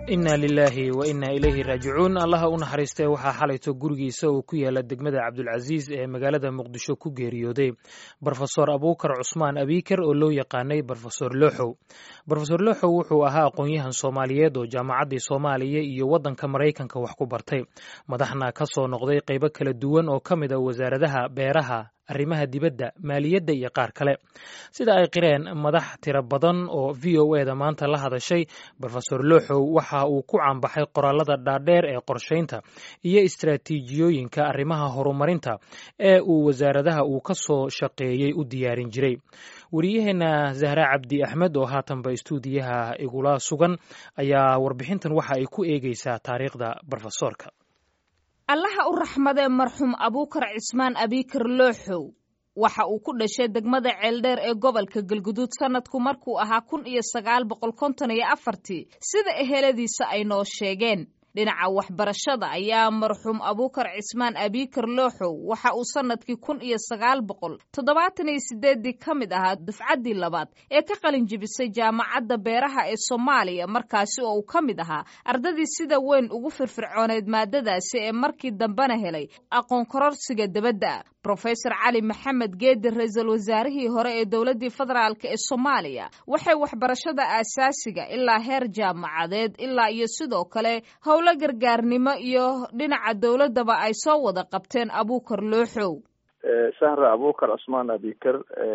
inna lilaahi wa inna ilayhi raajicuun allaha u naxariistay waxaa xalayto gurigiisa oo ku yaala degmada cabdulcasiis ee magaalada muqdisho ku geeriyooday brofesor abuukar cusmaan abiikar oo loo yaqaanay brofesor looxow brofesor looxow wuxuu ahaa aqoon-yahan soomaaliyeed oo jaamacaddii soomaaliya iyo waddanka maraykanka wax ku bartay madaxna ka soo noqday qaybo kala duwan oo ka mid a wasaaradaha beeraha arrimaha dibadda maaliyadda iyo qaar kale sida ay qireen madax tiro badan oo v o eda maanta la hadashay brofesor looxow waxa uu ku caanbaxay qoraalada dhaadheer ee qorshaynta iyo istraatiijiyooyinka arrimaha horumarinta ee uu wasaaradaha uu ka soo shaqeeyey u diyaarin jiray wariyaheenna zahra cabdi axmed oo haatanba istuudiyaha igula sugan ayaa warbixintan waxa ay ku eegeysaa taariikhda brofesoorka allaha u raxmadee marxuum abuukar cismaan abiikar looxow waxa uu ku dhashay degmada ceeldheer ee gobolka galguduud sanadku markuu ahaa kun iyo sagaal boqol konton iyo afartii sida eheladiisa ay noo sheegeen dhinaca waxbarashada ayaa marxuum abuukar cismaan abiikar looxow waxa uu sanadkii kun iyo sagaal boqol toddobaatan iyo sideeddii ka mid ahaa dufcaddii labaad ee ka qalin jebisay jaamacadda beeraha ee soomaaliya markaasi oo uu ka mid ahaa ardadii sida weyn ugu firfircooneyd maadadaasi ee markii dambena helay aqoon kororsiga debadda brofesor cali maxamed geedi ra-iisul wasaarihii hore ee dowladdii federaalk ee soomaaliya waxay waxbarashada aasaasiga ilaa heer jaamacadeed ilaa iyo sidoo kale howlo gargaarnimo iyo dhinaca dowladdaba ay soo wada qabteen abuukar looxow sahra abuukar cusmaan abikar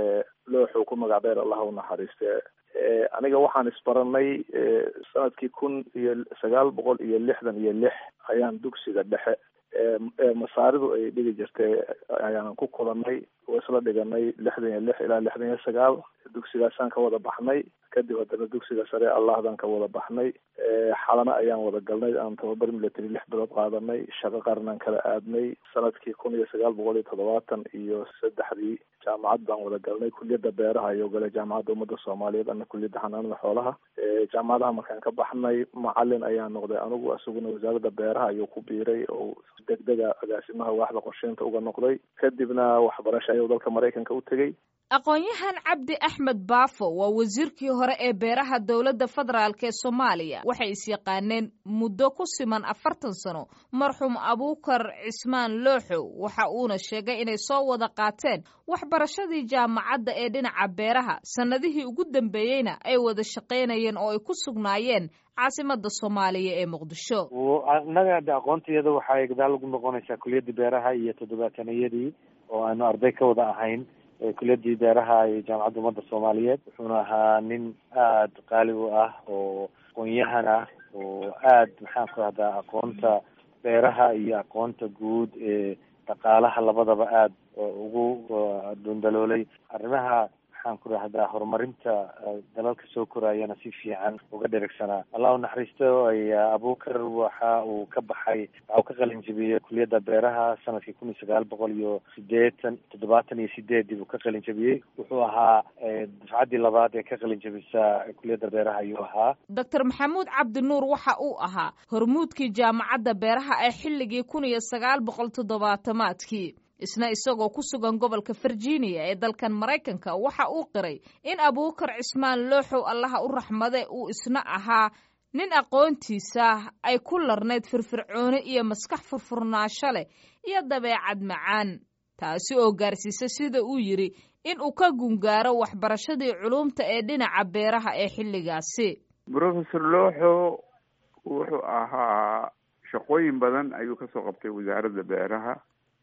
looxow ku magac dheer allah u naxariiste aniga waxaan isbaranay sanadkii kun iyo sagaal boqol iyo lixdan iyo lix ayaan dugsiga dhexe masaaridu ay dhigi jirtay ayaanan ku kulanay oo isla dhiganay lixdan iyo lix ilaa lixdan iyo sagaal dugsigaasaan ka wada baxnay kadib haddana dugsiga sare allahdan ka wada baxnay xalana ayaan wada galnay aan tababar military lix bilood qaadanay shaqo qarnaan kala aadnay sanadkii kun iyo sagaal boqol iyo toddobaatan iyo saddexdii jaamacad baan wada galnay kuliyadda beeraha ayuu galay jaamacadda ummadda soomaaliyeed ana kuliyadda xanaanada xoolaha jaamacadaha markaan ka baxnay macalin ayaa noqday anigu isaguna wasaaradda beeraha ayuu ku biiray oo degdega agaasimaha waaxda qorsheynta uga noqday kadibna waxbarasho ayuu dalka maraykanka u tegey aqoon-yahan cabdi axmed baafo waa wasiirkii hore ee beeraha dowladda federaalk ee soomaaliya waxay isyaqaaneen muddo ku siman afartan sano marxuum abuukar cismaan looxow waxa uuna sheegay inay soo wada qaateen waxbarashadii jaamacadda ee dhinaca beeraha sannadihii ugu dambeeyeyna ay wada shaqaynayeen oo ay ku sugnaayeen caasimada soomaaliya ee muqdisho annaga de aqoontayada waxay gadaal ugu noqonaysaa kuliyaddii beeraha iyo toddobaataniyadii oo aanu arday ka wada ahayn kuliyadii beeraha iyo jaamacadda ummadda soomaaliyeed wuxuuna ahaa nin aada qaali u ah oo aqoon-yahan ah oo aad maxaan ku rahdaa aqoonta beeraha iyo aqoonta guud ee dhaqaalaha labadaba aada ugu dundaloolay arrimaha maxaan ku rahdaa horumarinta dalalka soo koraayana si fiican uga dherigsanaa allah u naxariisto abuukar waxa uu ka baxay waxa uu ka qalin jebiyey kuliyadda beeraha sanadkii kun iyo sagaal boqol iyo sideetan toddobaatan iyo sideedii buu ka qalin jebiyey wuxuu ahaa dufcaddii labaad ee ka qalin jebisa kuliyadda beeraha ayuu ahaa doctor maxamuud cabdinuur waxa uu ahaa hormuudkii jaamacadda beeraha ee xilligii kun iyo sagaal boqol toddobaatamaadkii isna isagoo ku sugan gobolka virginia ee dalkan maraykanka waxa uu qiray in abuukar cismaan looxow allaha u raxmade uu isna ahaa nin aqoontiisa ay ku larnayd firfircooni iyo maskax furfurnaasho leh iyo dabeecad macaan taasi oo gaarsiisa sida uu yidhi in uu ka gungaaro waxbarashadii culumta ee dhinaca beeraha ee xilligaasi brofesor looxo wuxuu ahaa shaqooyin badan ayuu kasoo qabtay wasaaradda beeraha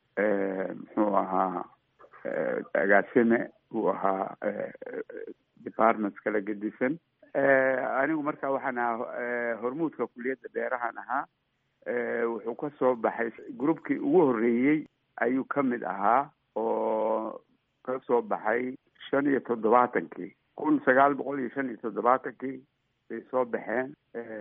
muxuu ahaa agaasime uu ahaa departments kala gedisan anigu marka waxaan ahaa hormuudka kuliyadda beerahan ahaa wuxuu ka soo baxay groupkii ugu horreeyey ayuu ka mid ahaa oo ka soo baxay shan iyo toddobaatankii kun sagaal boqol iyo shan iyo toddobaatankii bay soo baxeen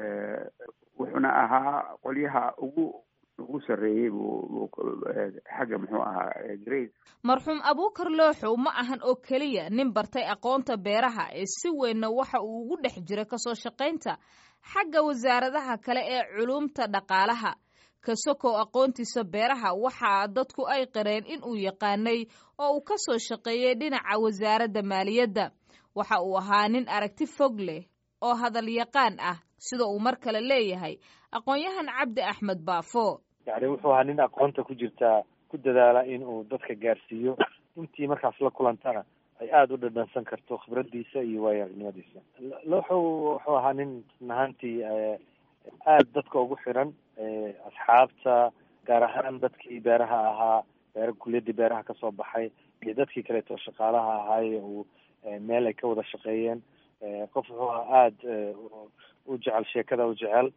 wuxuuna ahaa qolyaha ugu ugu sarreeyey buu xagga muxuu ahaa grade marxuum abuukar looxow ma ahan oo keliya nin bartay aqoonta beeraha ee si weynna waxa uu ugu dhex jira kasoo shaqaynta xagga wasaaradaha kale ee culumta dhaqaalaha kasokow aqoontiisa beeraha waxaa dadku ay qareen in uu yaqaanay oo uu ka soo shaqeeyey dhinaca wasaaradda maaliyadda waxa uu ahaa nin aragti fog leh oo hadal yaqaan ah sida uu mar kale leeyahay aqoon-yahan cabdi axmed baafo yani wuxuu ahaa nin aqoonta ku jirtaa ku dadaala in uu dadka gaarsiiyo intii markaas la kulantana ay aada u dhadhansan karto khibradiisa iyo waayo-aragnimadiisa looxow wuxuu ahaa nin run ahaantii aada dadka ugu xiran asxaabta gaar ahaan dadkii beeraha ahaa beera kuliyadii beeraha kasoo baxay iyo dadkii kaleeto shaqaalaha ahaaye uu meel ay ka wada shaqeeyeen qof wuxuu ahaa aada u jecel sheekada u jecel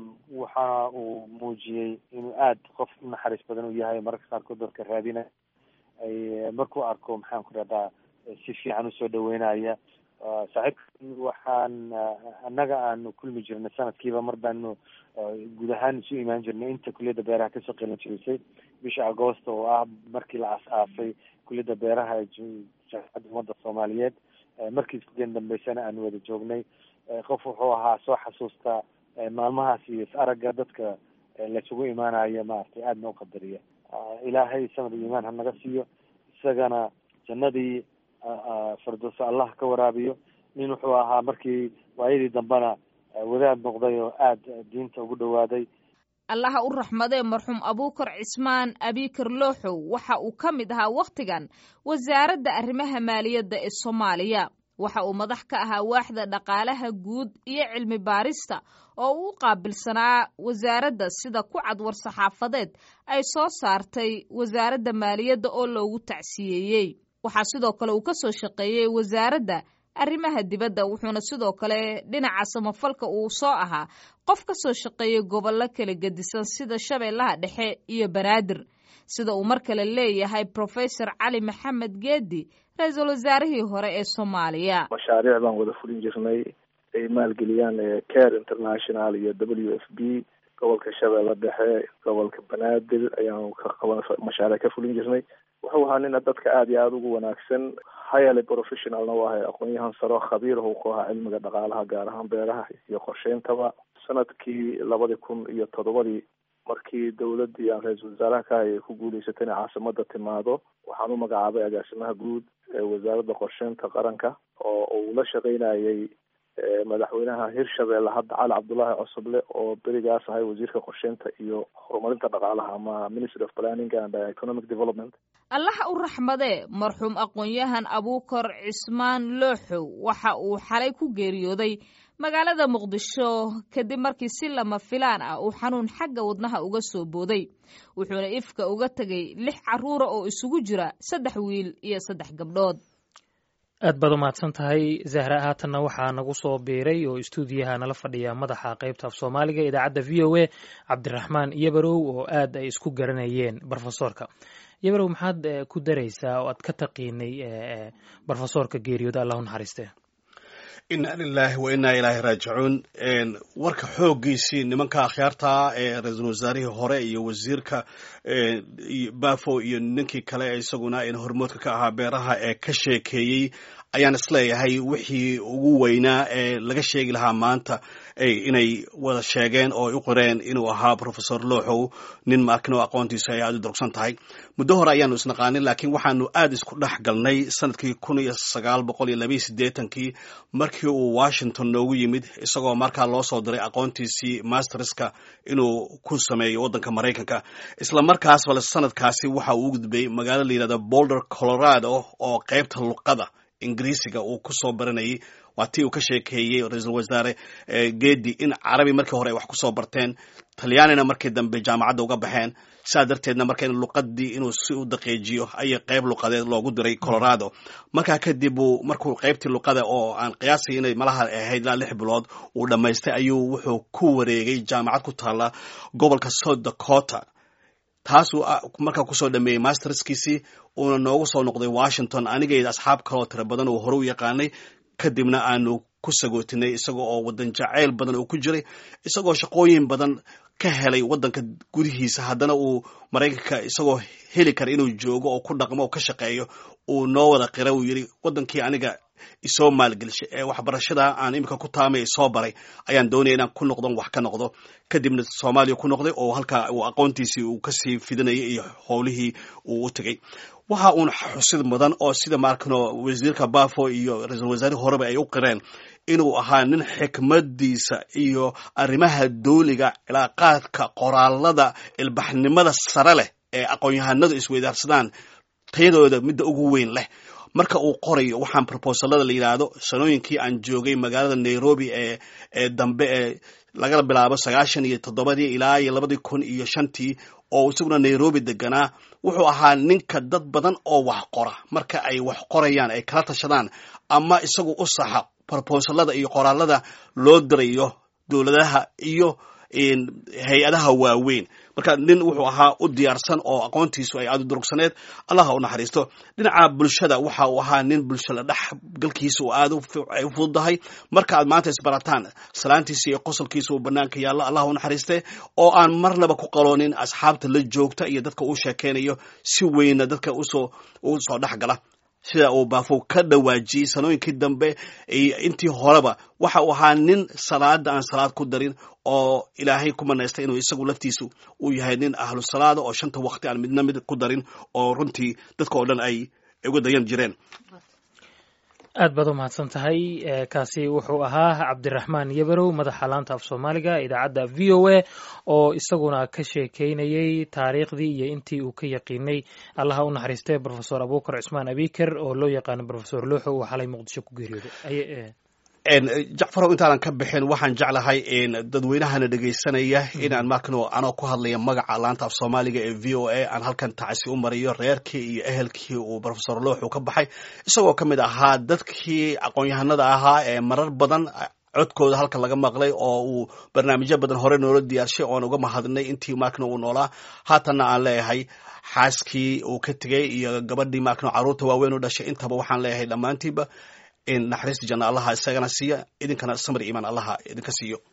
waxa uu muujiyey inuu aada qof unaxariis badan u yahay mararka qaarkood dadka raadina ay markuu arko maxaan ku rahdaa si fiican usoo dhaweynaya saaxiibka waxaan annaga aanu kulmi jirnay sanadkiiba mar baanu guud ahaan isu imaan jirnay inta kuliyadda beeraha kasoo qeylin jirisay bisha agoosta oo ah markii la aas-aasay kuliyadda beeraha ee jaamacadda ummadda soomaaliyeed markii iskugen dambeysana aanu wada joognay qof wuxuu ahaa soo xasuusta maalmahaas iyo is aragga dadka laysugu imaanayo maaragtay aadna uqadariya ilaahay samad iyo iimaan ha naga siiyo isagana jannadii firdowsa allah ka waraabiyo nin wuxuu ahaa markii waayadii dambena wadaad noqday oo aada diinta ugu dhawaaday allaha u raxmadee marxuum abuukar cismaan abikar looxow waxa uu ka mid ahaa wakhtigan wasaaradda arrimaha maaliyadda ee soomaaliya waxa uu madax ka ahaa waaxda dhaqaalaha guud iyo cilmi baarista oo uu u qaabilsanaa wasaaradda sida ku cad war-saxaafadeed ay soo saartay wasaaradda maaliyadda oo loogu tacsiyeeyey waxaa sidoo kale uu ka soo shaqeeyey wasaaradda arrimaha dibadda wuxuuna sidoo kale dhinaca samafalka uu soo ahaa qof ka soo shaqeeyey gobollo kala gedisan sida shabeellaha dhexe iyo banaadir sida uu mar kale leeyahay professor cali maxamed geedi ra-iisul wasaarihii hore ee soomaaliya mashaariic baan wada fulin jirnay ay maalgeliyaan care international iyo w f b gobolka shabeelle dhexe gobolka banaadir ayaanu ka qaban mashaariic ka fulin jirnay wuxuu ahaa nina dadka aada iyo aada ugu wanaagsan highly professionalna u ahay aqoon-yahan saro khabiir uu ku ahaa cilmiga dhaqaalaha gaar ahaan beeraha iyo qorsheyntaba sanadkii labadi kun iyo toddobadii markii dowladdii aan ra-iisul wasaaraha ka hayay ku guuleysatay inay caasimada timaado waxaan u magacaabay agaasimaha guud ee wasaaradda qorsheynta qaranka oo uu la shaqeynayay madaxweynaha hirshabeelle hadda cali cabdullaahi cosoble oo berigaas ahay wasiirka qorsheynta iyo horumarinta dhaqaalaha ama ministry of planning and economic development allaha u raxmadee marxuum aqoon-yahan abuukar cismaan looxow waxa uu xalay ku geeriyooday magaalada muqdisho kadib markii si lama filaan ah uu xanuun xagga wadnaha uga soo booday wuxuuna ifka uga tegay lix carruura oo isugu jira saddex wiil iyo saddex gabdhood aad baad umahadsan tahay zahra haatanna waxaa nagu soo biiray oo istuudiyaha nala fadhiya madaxa qaybta af soomaaliga idaacadda v o a cabdiraxmaan yabarow oo aad ay isku garanayeen brofesoorka yabarow maxaad ku daraysaa oo aad ka taqiinay brofesoorka geeriyooda allah u naxariiste inna lilaahi wa innaa ilaahi raajicuun warka xooggiisii nimanka akhyaarta ee ra-iisul wasaarihii hore iyo wasiirka bafo iyo ninkii kale isaguna hormoodka ka ahaa beeraha ee ka sheekeeyey ayaan isleeyahay wixii ugu weynaa ee laga sheegi lahaa maanta inay wada sheegeen oo u qoreen inuu ahaa professor looxow nin maakino aqoontiisa ay aada u durugsan tahay muddo hore ayaanu isnaqaanin laakiin waxaanu aada isku dhex galnay sanadkii kun iyo sagaal boqol iyo labayo siddeetankii markii uu washington noogu yimid isagoo markaa loo soo diray aqoontiisii masterska inuu ku sameeyo waddanka maraykanka isla markaas bale sanadkaasi waxa uu u gudbay magaalo la yidhahda boulder colorado oo qaybta luqada ingiriisiga uu ku soo baranayay waa tii uu ka sheekeeyey ra-iisul wasaare geedi in carabi markii hore ay wax kusoo barteen talyaanina markii dambe jaamacadda uga baxeen saa darteedna marka in luqadii inuu si u daqiijiyo ayay qayb luqadeed loogu diray colorado markaa kadib uu markuu qaybtii luqada oo aan qiyaasay inay malaha ahayd ilaa lix bilood uu dhammaystay ayuu wuxuu ku wareegay jaamacad ku taalla gobolka south dakota taasuu markaa kusoo dhameeyey masterskiisii uuna noogu soo noqday washington anigeeda asxaab kaloo tira badan uu hore u yaqaanay kadibna aanu ku sagootinay isagoo oo wadan jacayl badan uu ku jiray isagoo shaqooyin badan ka helay wadanka gudihiisa haddana uu maraykanka isagoo heli kara inuu joogo oo ku dhaqmo oo ka shaqeeyo uu noo wada qira uu yidhi wadankii aniga isoo maalgelishay ee waxbarashada aan iminka ku taamay isoo baray ayaan doonaya inaan ku noqdon wax ka noqdo kadibna soomaaliya ku noqday oo halkaa uu aqoontiisii uu kasii fidinayay iyo howlihii uu u tegey waxa uun xusid mudan oo sida maarkano wasiirka bafo iyo ra-iisul wasaarihii horeba ay u qireen inuu ahaa nin xikmadiisa iyo arrimaha dooliga cilaaqaadka qoraalada ilbaxnimada sare leh ee aqoon-yahanadu isweydaarsadaan tayadooda midda ugu weyn leh marka uu qorayo waxaan proposalada la yidhaahdo sanooyinkii aan joogay magaalada nairobi ee ee dambe ee laga bilaabo sagaashan iyo toddobadii ilaa iyo labadii kun iyo shantii oo isaguna nairobi deganaa wuxuu ahaa ninka dad badan oo wax qora marka ay wax qorayaan ay kala tashadaan ama isagu u saxa proposalada iyo qoraalada loo dirayo dowladaha iyo hay-adaha waaweyn marka nin wuxuu ahaa u diyaarsan oo aqoontiisu ay aada u durugsaneed allaha u naxariisto dhinaca bulshada waxa uu ahaa nin bulshada dhex galkiisa uu aada ay u fududahay marka aad maanta isbarataan salaantiisa iyo qosolkiisa uu banaanka yaallo allah u naxariiste oo aan marnaba ku qaloonin asxaabta la joogta iyo dadka uu sheekeynayo si weyna dadka usoo u soo dhex gala sida uu baafow ka dhawaajiyey sanooyinkii dambe intii horeba waxa uu ahaa nin salaada aan salaad ku darin oo ilaahay ku manaystay inuu isagu laftiisu uu yahay nin ahlu salaada oo shanta waqti aan midna mid ku darin oo runtii dadka oo dhan ay uga dayan jireen aad baad u mahadsan tahay kaasi wuxuu ahaa cabdiraxmaan yabarow madaxa laanta af soomaaliga idaacadda v o a oo isaguna ka sheekeynayey taariikhdii iyo intii uu ka yaqiinay allaha u naxariistay rofesor abukar cusmaan abiker oo loo yaqaano rofesor looxo uu xalay muqdisho ku geeriyooday jacfarow intaanan ka bixin waxaan jeclahay dadweynahana dhegaysanaya inaan markano anoo ku hadlaya magaca laanta af soomaaliga ee v o a aan halkan tacsi u mariyo reerkii iyo ehelkii uu rofesor looxu ka baxay isagoo ka mid ahaa dadkii aqoon-yahanada ahaa ee marar badan codkooda halkan laga maqlay oo uu barnaamijyo badan hore noola diyaarshay oon uga mahadnay intii markano uu noolaa haatanna aan leeyahay xaaskii uu ka tegey iyo gabadhii markano carruurta waaweyn u dhashay intaba waxaan leeyahay dhammaantiiba in naxariista janna allaha isagana siiya idinkana samir iimaan allaha idinka siiyo